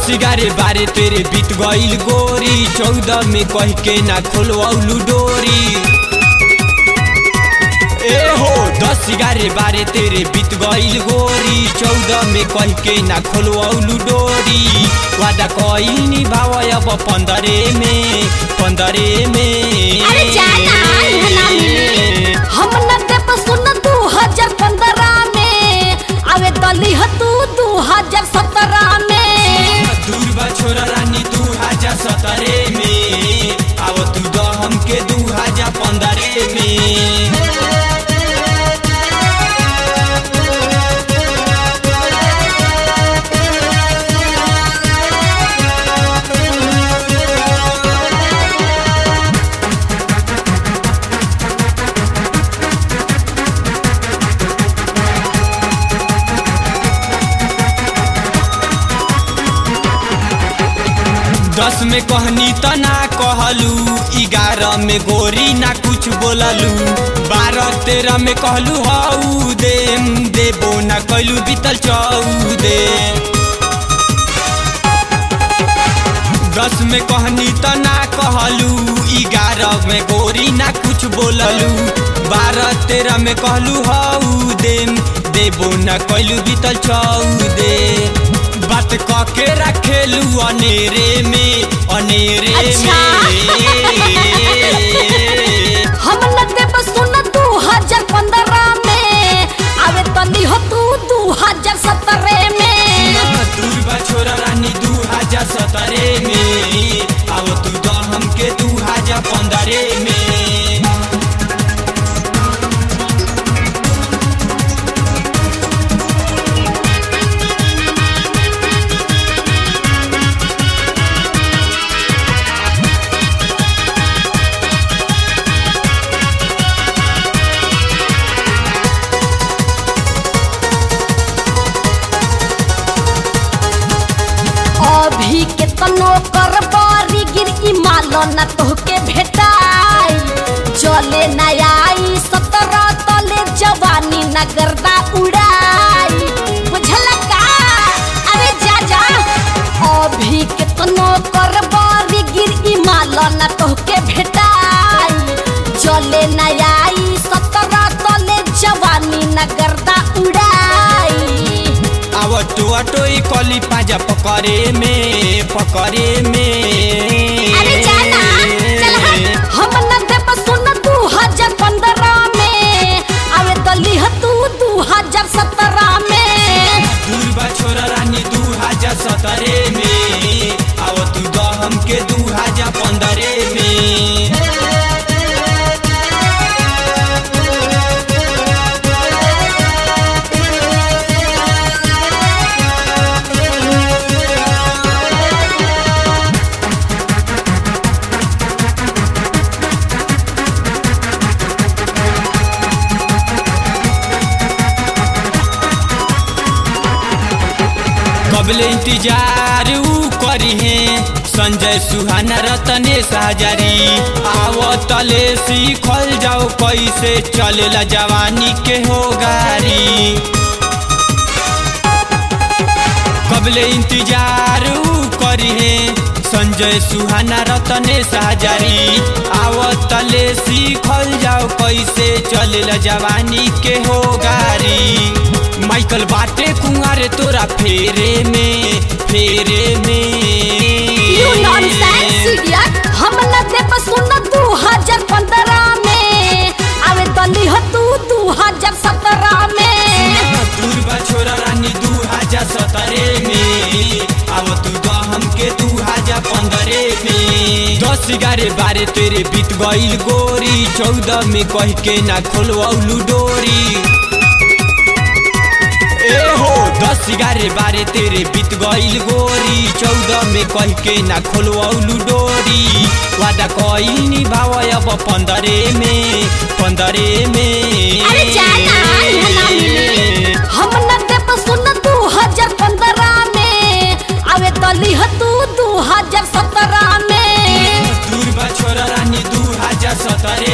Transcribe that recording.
ग्यारह बारह तेरे बीत गईल गोरी चौदह में कह के ना खोलवलू डोरी ए हो दस ग्यारह बारह तेरे बीत गईल गोरी चौदह में कह के ना खोलवलू डोरी वादा कईल निभाव अब पंद्रह में पंद्रह में अरे जाना, इहाँ ना मिली। हम न देब सुन दू हजार पंद्रह में आवे दली ह तू दू हजार सत्रह में दूर बा छोरा रानी दू हजार सत्रह में अब तू दो हमके दू हजार पंद्रह में दस में कहनी त ना कहलू ग्यारह में गोरी ना कुछ बोललू बारह तेरह में कहलू हऊ दे देबो ना कैलू बीतल चौदे दस में कहनी त ना कहलू ग्यारह में गोरी ना कुछ बोललू बारह तेरह में कहलू हऊ दे देबो ना कैलू बीतल चौदे बात क के रखेलू अनेरे में अनेरे अच्छा। में हम न देब सुन दू हजार पंद्रह में आवे दली ह तू दू हजार सत्रह में दूर बा छोरा रानी दू हजार सत्रह में अब तू दो हमके दू हजार पंद्रह में अभी के तनो कर बारी गिर ई मालो न तोहके भेटाई चले न आई सत्रह तले जवानी न गर्दा उड़ाई बुझल का अरे जा जा अभी के तनो कर बारी गिर ई मालो न तोहके भेटाई चले न आई सत्रह तले जवानी न गर्दा उड़ाई अब टोआ टोई कली पाजा पकड़े में पकड़े में अरे जाना चल हट हम न देब सुन दू हजार पंद्रह में आवे दली ह तू दू हजार सत्रह में दूर बा छोरा रानी दू हजार सत्रह में अब तू दो हमके दू हजार पंद्रह में कबले इंतजार ऊ करी है संजय सुहाना रतनेश हजारी आवतले सीखल जाओ कैसे चलेला जवानी के हो गारी कबले इंतजार ऊ करी है संजय सुहाना रतनेश हजारी आवतले सीखल जाओ कैसे चलेला जवानी के हो गारी माइकल बाटे कुंवारे तोरा फेरे में फेरे यू में नॉनसेंस इडियट हम न देब सुन दू हजार पंद्रह में आवे दली ह तू दू हजार सत्रह में दूर बा छोरा रानी दू हजार सत्रह में अब तू दो हमके दू हजार पंद्रह में दस ग्यारह बारह तेरे बीत गईल गोरी चौदह में कह के ना खोलवलू डोरी ए हो दस ग्यारह बारह तेरे बीत गईल गोरी चौदह में कह के ना खोलवलू डोरी वादा कईल निभाव अब पंद्रह में पंद्रह में अरे जाना, इहाँ ना मिली। हम न देब सुन दू हजार पंद्रह में आवे दली ह तू दू हजार सत्रह में दूर बा छोरा रानी दू हजार सत्रह